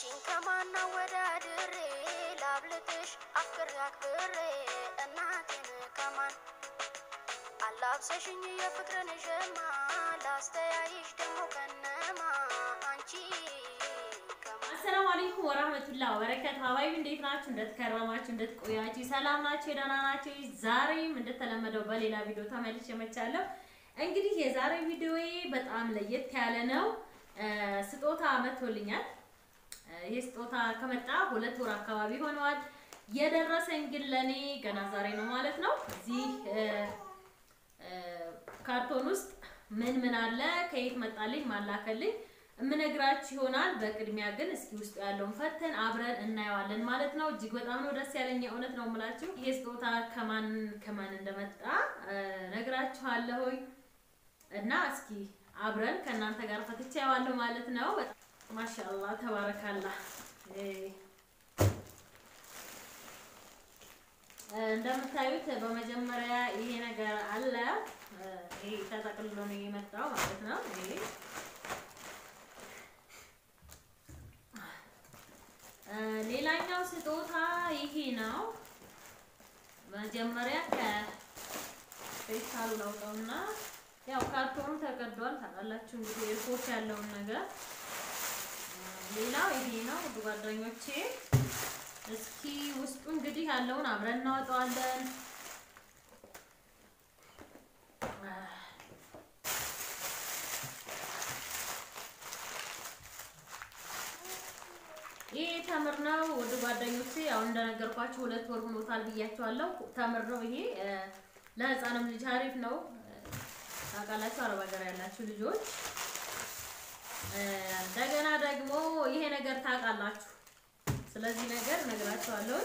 አንቺን ከማና ወዳድሬ ላብልጥሽ አፍቅሬ አክብሬ እናቴን ከማን አላብሰሽኝ የፍቅርን ሸማ ላስተያይሽ ደግሞ ከነማ አንቺ ከማን አሰላሙ አለይኩም ወራህመቱላህ ወበረካቱ። ሀባይቢ እንዴት ናችሁ? እንደተከረማችሁ እንደተቆያችሁ ሰላም ናችሁ? የደህና ናችሁ? ዛሬም እንደተለመደው በሌላ ቪዲዮ ተመልሼ መቻለሁ። እንግዲህ የዛሬ ቪዲዮዬ በጣም ለየት ያለ ነው። እ ስጦታ መጥቶልኛል። እ ይህ ስጦታ ከመጣ ሁለት ወር አካባቢ ሆነዋል። የደረሰኝ ግን ለኔ ገና ዛሬ ነው ማለት ነው። እዚህ እ እ ካርቶን ውስጥ ምን ምን አለ፣ ከየት መጣልኝ፣ ማላከልኝ የምነግራችሁ ይሆናል። በቅድሚያ ግን እስኪ ውስጡ ያለውን ፈተን አብረን እናየዋለን ማለት ነው። እጅግ በጣም ነው ደስ ያለኝ፣ እውነት ነው የምላችሁ። ይሄ ስጦታ ከማን ከማን እንደመጣ እ ነግራችኋለሁኝ እና እስኪ አብረን ከእናንተ ጋር ፈትቼ ያዋለሁ ማለት ነው። በጣም ማሻአላህ ተባረካላህ። እ እንደምታዩት በመጀመሪያ ይሄ ነገር አለ። እ ይሄ ተጠቅልሎ ነው የመጣው ማለት ነው። ይሄ እ ሌላኛው ስጦታ ይሄ ነው። መጀመሪያ ከፌስታሉ ላውጣውና ያው ካርቶኑ ተቀዷል። ታውቃላችሁ እንግዲህ ኤርፖርት ያለውን ነገር። ሌላው ይሄ ነው ውድ ጓደኞቼ። እስኪ ውስጡ እንግዲህ ያለውን አብረን እናወጣዋለን። ይሄ ተምር ነው ውድ ጓደኞቼ። ያው እንደነገርኳችሁ ሁለት ወር ሆኖታል ብያቸዋለሁ። ተምር ነው ይሄ ለህፃንም ልጅ አሪፍ ነው። ታውቃላችሁ አረብ ሀገር ያላችሁ ልጆች። እንደገና ደግሞ ይሄ ነገር ታውቃላችሁ። ስለዚህ ነገር ነግራችኋለሁ።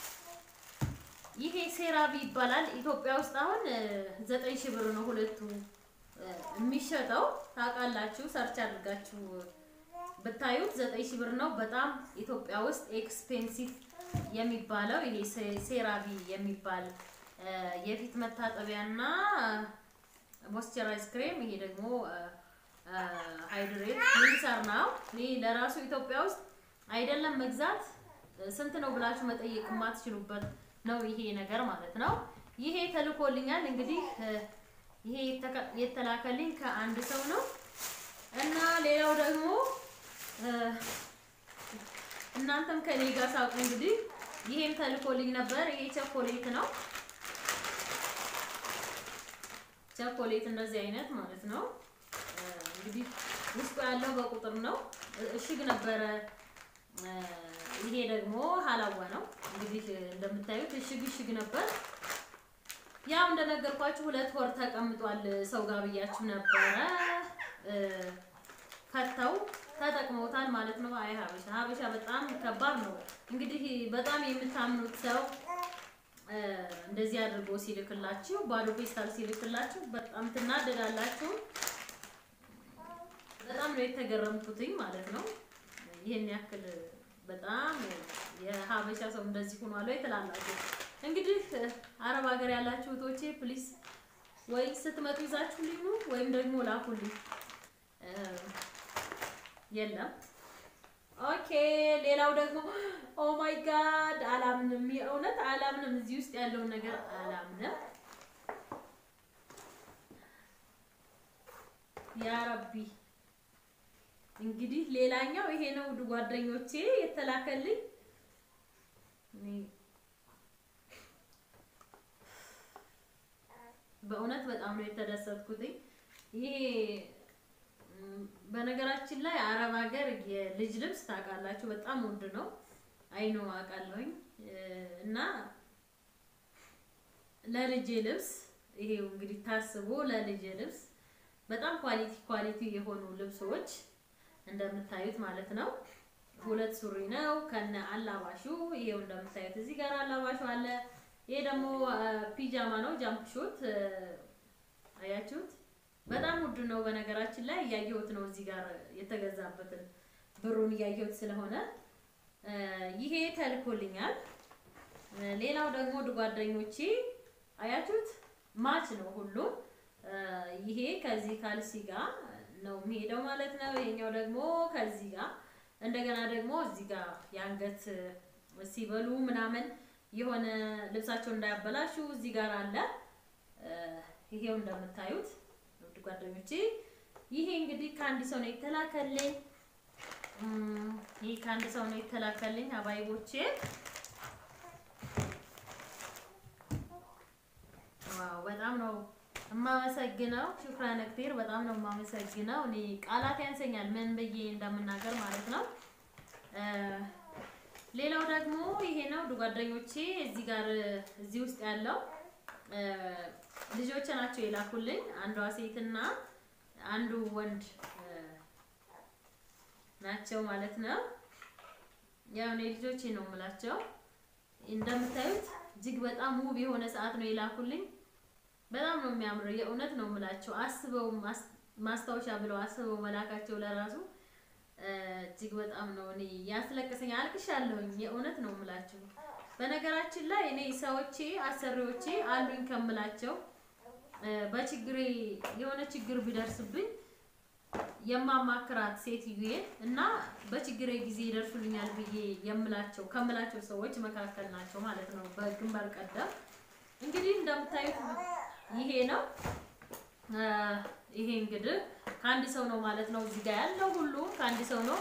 ይሄ ሴራቢ ይባላል። ኢትዮጵያ ውስጥ አሁን ዘጠኝ ሺህ ብር ነው ሁለቱ የሚሸጠው። ታውቃላችሁ ሰርች አድርጋችሁ ብታዩት ዘጠኝ ሺህ ብር ነው። በጣም ኢትዮጵያ ውስጥ ኤክስፔንሲቭ የሚባለው ይሄ ሴራቪ የሚባል የፊት መታጠቢያና ሞይስቸራይዝ ክሬም። ይሄ ደግሞ ሃይድሬት ክሊንሰር ነው። እኔ ለራሱ ኢትዮጵያ ውስጥ አይደለም መግዛት ስንት ነው ብላችሁ መጠየቅ የማትችሉበት ነው ይሄ ነገር ማለት ነው። ይሄ ተልኮልኛል እንግዲህ ይሄ የተላከልኝ ከአንድ ሰው ነው እና ሌላው ደግሞ እናንተም ከኔ ጋር ሳውቁ እንግዲህ ይሄም ተልኮልኝ ነበር። ይሄ ቸኮሌት ነው። ቸኮሌት እንደዚህ አይነት ማለት ነው። እንግዲህ ውስጡ ያለው በቁጥር ነው። እሽግ ነበረ። ይሄ ደግሞ ሀላዋ ነው። እንግዲህ እንደምታዩት እሽግ እሽግ ነበር። ያው እንደነገርኳችሁ ሁለት ወር ተቀምጧል ሰው ጋር ብያችሁ ነበረ። ፈተው ተጠቅመውታል ማለት ነው። አይ ሀበሻ ሀበሻ በጣም ከባድ ነው። እንግዲህ በጣም የምታምኑት ሰው እንደዚህ አድርጎ ሲልክላችሁ፣ ባዶ ፔስታል ሲልክላችሁ በጣም ትናደዳላችሁ። በጣም ነው የተገረምኩትኝ ማለት ነው። ይሄን ያክል በጣም የሀበሻ ሰው እንደዚህ ሆኗል ወይ ትላላችሁ። እንግዲህ አረብ ሀገር ያላችሁ እህቶቼ ፕሊስ ወይ ስትመጡ ይዛችሁ ልኙ ወይም ደግሞ ላኩልኝ። የለም ኦኬ። ሌላው ደግሞ ኦ ማይ ጋድ አላምንም፣ የእውነት አላምንም። እዚህ ውስጥ ያለውን ነገር አላምንም። ያ ረቢ እንግዲህ ሌላኛው ይሄ ነው ውድ ጓደኞቼ የተላከልኝ። በእውነት በጣም ነው የተደሰትኩትኝ። ይሄ በነገራችን ላይ አረብ ሀገር የልጅ ልብስ ታውቃላችሁ በጣም ውድ ነው። አይኖ አውቃለሁኝ እና ለልጄ ልብስ ይሄው እንግዲህ ታስቦ ለልጄ ልብስ በጣም ኳሊቲ ኳሊቲ የሆኑ ልብሶች እንደምታዩት ማለት ነው። ሁለት ሱሪ ነው ከነ አላባሹ። ይሄው እንደምታዩት እዚህ ጋር አላባሹ አለ። ይሄ ደግሞ ፒጃማ ነው ጃምፕ ሾት አያችሁት። በጣም ውድ ነው በነገራችን ላይ እያየሁት ነው እዚህ ጋር የተገዛበትን ብሩን እያየሁት ስለሆነ ይሄ ተልኮልኛል። ሌላው ደግሞ ውድ ጓደኞቼ አያችሁት ማች ነው ሁሉም። ይሄ ከዚህ ካልሲ ጋር ነው የሚሄደው ማለት ነው። ይሄኛው ደግሞ ከዚህ ጋር እንደገና ደግሞ እዚህ ጋር የአንገት ሲበሉ ምናምን የሆነ ልብሳቸውን እንዳያበላሹ እዚህ ጋር አለ። ይሄው እንደምታዩት ውድ ጓደኞቼ፣ ይሄ እንግዲህ ከአንድ ሰው ነው የተላከልኝ። ይሄ ከአንድ ሰው ነው የተላከልኝ አባይቦቼ። ዋው በጣም ነው የማመሰግነው። ሹክራን ክቴር በጣም ነው የማመሰግነው። እኔ ቃላት ያንሰኛል ምን ብዬ እንደምናገር ማለት ነው። ሌላው ደግሞ ይሄ ነው ጓደኞቼ፣ እዚህ ጋር እዚህ ውስጥ ያለው ልጆች ናቸው የላኩልኝ። አንዷ ሴትና አንዱ ወንድ ናቸው ማለት ነው። ያው እኔ ልጆቼ ነው የምላቸው። እንደምታዩት እጅግ በጣም ውብ የሆነ ሰዓት ነው የላኩልኝ። በጣም ነው የሚያምረው። የእውነት ነው የምላቸው። አስበው ማስታወሻ ብለው አስበው መላካቸው ለራሱ እጅግ በጣም ነው እኔ ያስለቀሰኝ። አልቅሻለሁኝ። የእውነት ነው የምላቸው። በነገራችን ላይ እኔ ሰዎቼ አሰሪዎቼ አሉኝ ከምላቸው በችግሬ የሆነ ችግር ቢደርስብኝ የማማክራት ሴትዬ እና በችግሬ ጊዜ ይደርሱልኛል ብዬ የምላቸው ከምላቸው ሰዎች መካከል ናቸው ማለት ነው። በግንባር ቀደም እንግዲህ እንደምታዩት ይሄ ነው። ይሄ እንግዲህ ከአንድ ሰው ነው ማለት ነው። እዚህ ጋር ያለው ሁሉ ከአንድ ሰው ነው።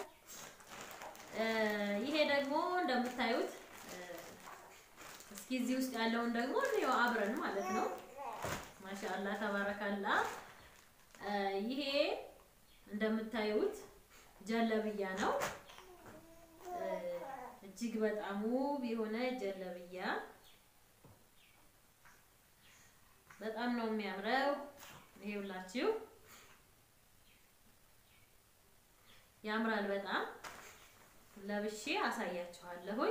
ይሄ ደግሞ እንደምታዩት እስኪ እዚህ ውስጥ ያለውን ደግሞ ነው አብረን ማለት ነው። ማሻአላ ተባረካላ። ይሄ እንደምታዩት ጀለብያ ነው። እጅግ በጣም ውብ የሆነ ጀለብያ በጣም ነው የሚያምረው። ይሄውላችሁ ያምራል በጣም ለብሼ አሳያችኋለሁኝ።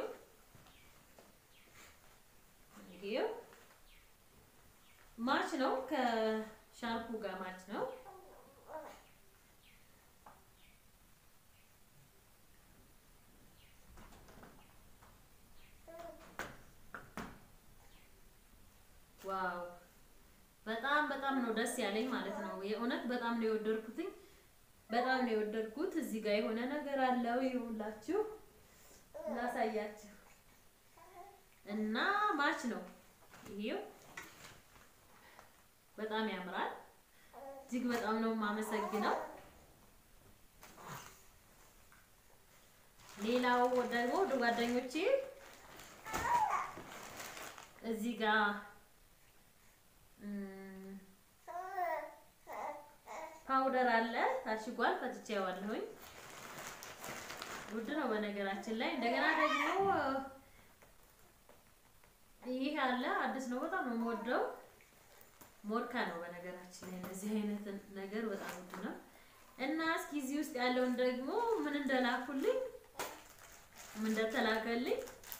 ይሄው ማች ነው ከሻርፑ ጋር ማች ነው። ዋው በጣም በጣም ነው ደስ ያለኝ ማለት ነው። የእውነት በጣም ነው የወደድኩትኝ። በጣም ነው የወደድኩት። እዚህ ጋር የሆነ ነገር አለው ይሁላችሁ ላሳያችሁ እና ማች ነው ይሄው በጣም ያምራል። እጅግ በጣም ነው የማመሰግነው። ሌላው ደግሞ ወደ ጓደኞቼ እዚህ ጋር ፓውደር አለ ታሽጓል። ፈትቼዋለሁኝ። ውድ ነው በነገራችን ላይ። እንደገና ደግሞ ይህ አለ አዲስ ነው። በጣም ነው የምወደው። ሞርካ ነው በነገራችን ላይ። እንደዚህ አይነት ነገር በጣም ውድ ነው እና እስኪ እዚህ ውስጥ ያለውን ደግሞ ምን እንደላኩልኝ ምን እንደተላከልኝ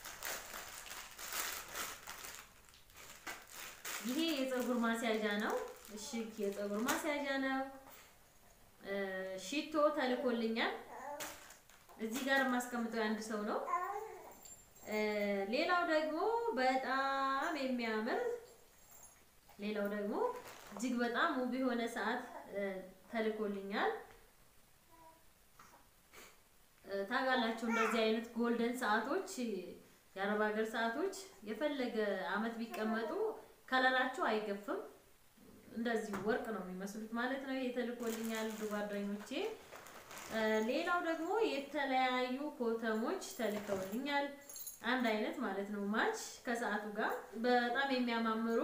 ይሄ የፀጉር ማስያዣ ነው። እሽግ የፀጉር ማስያዣ ነው። ሺቶ ተልኮልኛል። እዚህ ጋር የማስቀምጠው የአንድ ሰው ነው። ሌላው ደግሞ በጣም የሚያምር ሌላው ደግሞ እጅግ በጣም ውብ የሆነ ሰዓት ተልኮልኛል። ታውቃላችሁ እንደዚህ አይነት ጎልደን ሰዓቶች የአረብ ሀገር ሰዓቶች የፈለገ አመት ቢቀመጡ ከለራቸው አይገፍም። እንደዚህ ወርቅ ነው የሚመስሉት ማለት ነው። የተልኮልኛል ጓደኞቼ። ሌላው ደግሞ የተለያዩ ኮተሞች ተልከውልኛል። አንድ አይነት ማለት ነው ማች ከሰዓቱ ጋር በጣም የሚያማምሩ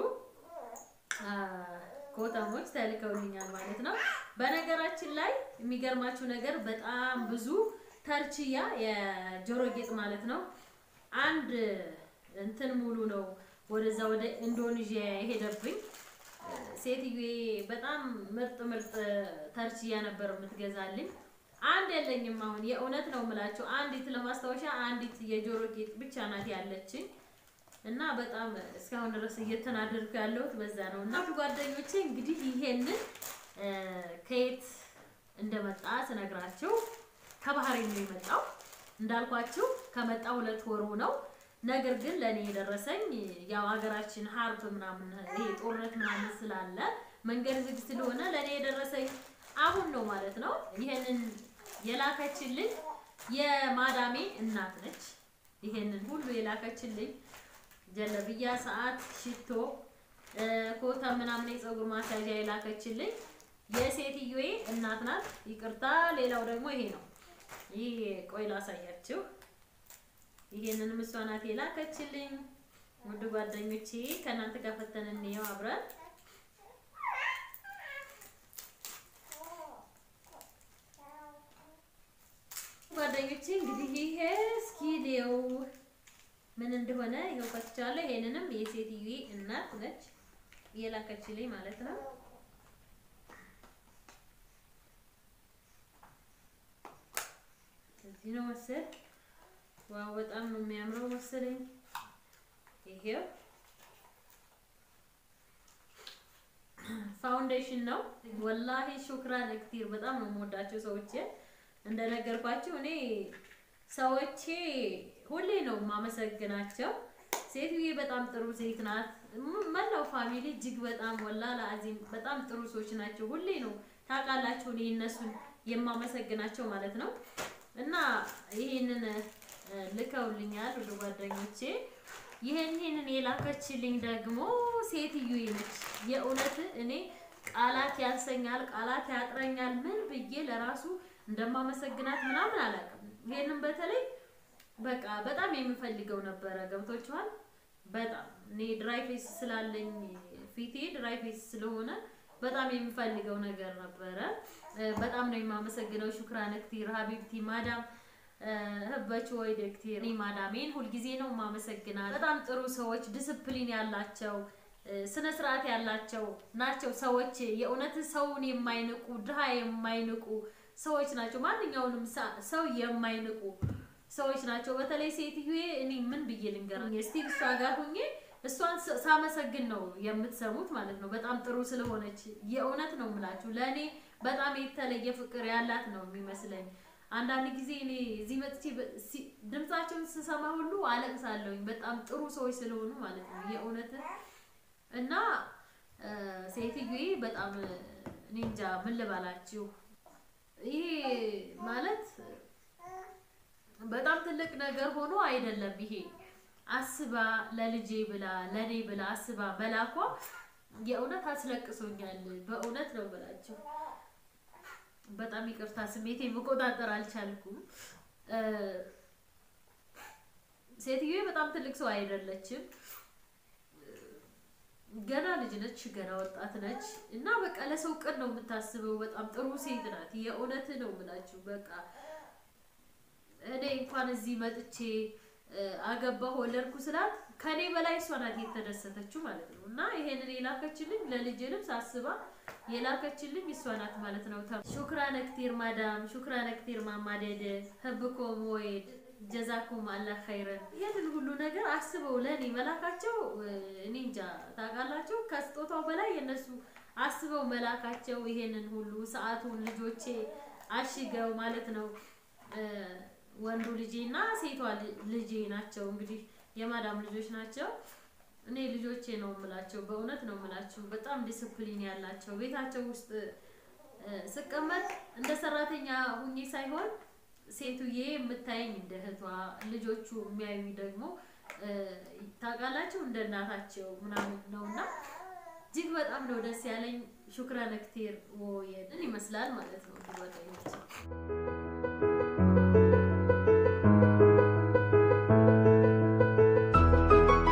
ኮተሞች ተልከውልኛል ማለት ነው። በነገራችን ላይ የሚገርማችሁ ነገር በጣም ብዙ ተርችያ የጆሮ ጌጥ ማለት ነው አንድ እንትን ሙሉ ነው ወደዛ ወደ ኢንዶኔዥያ የሄደብኝ ሴትዬ በጣም ምርጥ ምርጥ ተርችያ ነበር የምትገዛልኝ። አንድ የለኝም አሁን የእውነት ነው የምላችሁ። አንዲት ለማስታወሻ አንዲት የጆሮ ጌጥ ብቻ ናት ያለችኝ እና በጣም እስካሁን ድረስ እየተናደድኩ ያለሁት በዛ ነው። እና ጓደኞቼ እንግዲህ ይሄንን ከየት እንደመጣ ስነግራችሁ ከባህሬን ነው የመጣው። እንዳልኳችሁ ከመጣ ሁለት ወሩ ነው። ነገር ግን ለእኔ የደረሰኝ ያው ሀገራችን ሀርብ ምናምን ይሄ ጦርነት ምናምን ስላለ መንገድ ዝግ ስለሆነ ለእኔ የደረሰኝ አሁን ነው ማለት ነው። ይሄንን የላከችልኝ የማዳሜ እናት ነች። ይሄንን ሁሉ የላከችልኝ ጀለብያ፣ ሰዓት፣ ሽቶ፣ ኮታ ምናምን የፀጉር ማስያዣ የላከችልኝ የሴትዮዬ እናት ናት። ይቅርታ። ሌላው ደግሞ ይሄ ነው። ይህ ቆይ ላሳያችሁ። ይሄንንም እሷ ናት የላከችልኝ። ውድ ጓደኞቼ ከእናንተ ጋር ፈተን እንየው አብረን ጓደኞቼ እንግዲህ ይሄ እስኪ ሊየው ምን እንደሆነ ይኸው ፈትቻለሁ። ይሄንንም የሴትዮዬ እናት ነች የላከችልኝ ማለት ነው። እዚህ ነው መሰል። ዋው በጣም ነው የሚያምረው መሰለኝ። ይሄው ፋውንዴሽን ነው። ወላሂ ሹክራን እክቲር በጣም ነው የምወዳቸው ሰዎቼ። እንደነገርኳቸው እኔ ሰዎቼ ሁሌ ነው የማመሰግናቸው። ሴትዬ በጣም ጥሩ ሴት ናት። መላው ፋሚሊ እጅግ በጣም ወላ ለአዚም በጣም ጥሩ ሰዎች ናቸው። ሁሌ ነው ታውቃላችሁ እኔ እነሱን የማመሰግናቸው ማለት ነው። እና ይሄንን ልከውልኛል ወደ ጓደኞቼ። ይሄን ይሄንን የላከችልኝ ደግሞ ሴትዮዬ ነች። የእውነት እኔ ቃላት ያንሰኛል፣ ቃላት ያጥረኛል። ምን ብዬ ለራሱ እንደማመሰግናት ምናምን አላውቅም። ይሄንን በተለይ በቃ በጣም የምፈልገው ነበረ። ገብቶችኋል? በጣም እኔ ድራይ ፌስ ስላለኝ ፊቴ ድራይ ፌስ ስለሆነ በጣም የምፈልገው ነገር ነበረ። በጣም ነው የማመሰግነው። ሹክራን ክቲር ሀቢብቲ ማዳም ህበች ወይ ደክቲር እኔ ማዳሜን ሁልጊዜ ነው የማመሰግናት። በጣም ጥሩ ሰዎች፣ ዲስፕሊን ያላቸው ስነ ስርዓት ያላቸው ናቸው ሰዎች። የእውነት ሰውን የማይንቁ ድሃ የማይንቁ ሰዎች ናቸው። ማንኛውንም ሰው የማይንቁ ሰዎች ናቸው። በተለይ ሴትዮዬ እኔ ምን ብዬ ልንገር እስቲ እሷ ጋር ሁኜ እሷን ሳመሰግን ነው የምትሰሙት ማለት ነው። በጣም ጥሩ ስለሆነች የእውነት ነው የምላችሁ። ለእኔ በጣም የተለየ ፍቅር ያላት ነው የሚመስለኝ። አንዳንድ ጊዜ እኔ እዚህ መጥቼ ድምጻቸውን ስሰማ ሁሉ አለቅሳለሁኝ። በጣም ጥሩ ሰዎች ስለሆኑ ማለት ነው የእውነት እና ሴትዮዬ በጣም እኔ እንጃ ምን ልበላችሁ። ይሄ ማለት በጣም ትልቅ ነገር ሆኖ አይደለም ይሄ አስባ ለልጄ ብላ ለኔ ብላ አስባ መላኳ የእውነት አስለቅሶኛል። በእውነት ነው ብላችሁ በጣም ይቅርታ፣ ስሜቴ መቆጣጠር አልቻልኩም። ሴትዮዬ በጣም ትልቅ ሰው አይደለችም። ገና ልጅ ነች፣ ገና ወጣት ነች እና በቃ ለሰው ቅን ነው የምታስበው። በጣም ጥሩ ሴት ናት። የእውነት ነው ብላችሁ በቃ እኔ እንኳን እዚህ መጥቼ አገባሁ ወለድኩ ስላት ከኔ በላይ እሷ ናት የተደሰተችው ማለት ነው። እና ይሄንን የላከችልኝ ለልጅ ልብስ አስባ የላከችልኝ እሷ ናት ማለት ነው። ሹክራን ክቲር ማዳም፣ ሹክራን ክቲር ማማደድ ህብኮም ወይድ ጀዛኩም አላህ ኸይረን። ይህንን ሁሉ ነገር አስበው ለእኔ መላካቸው እኔ እንጃ ታውቃላችሁ፣ ከስጦታው በላይ የነሱ አስበው መላካቸው ይሄንን ሁሉ ሰዓቱን ልጆቼ አሽገው ማለት ነው ወንዱ ልጄ እና ሴቷ ልጄ ናቸው። እንግዲህ የማዳም ልጆች ናቸው። እኔ ልጆቼ ነው የምላቸው፣ በእውነት ነው የምላችሁ። በጣም ዲስፕሊን ያላቸው ቤታቸው ውስጥ ስቀመጥ እንደ ሰራተኛ ሁኜ ሳይሆን ሴቱዬ የምታየኝ እንደ እህቷ፣ ልጆቹ የሚያዩኝ ደግሞ ታውቃላችሁ እንደ እናታቸው ምናምን ነውና እጅግ በጣም ነው ደስ ያለኝ። ሹክራን ክቲር ወየን ይመስላል ማለት ነው ጓደኞች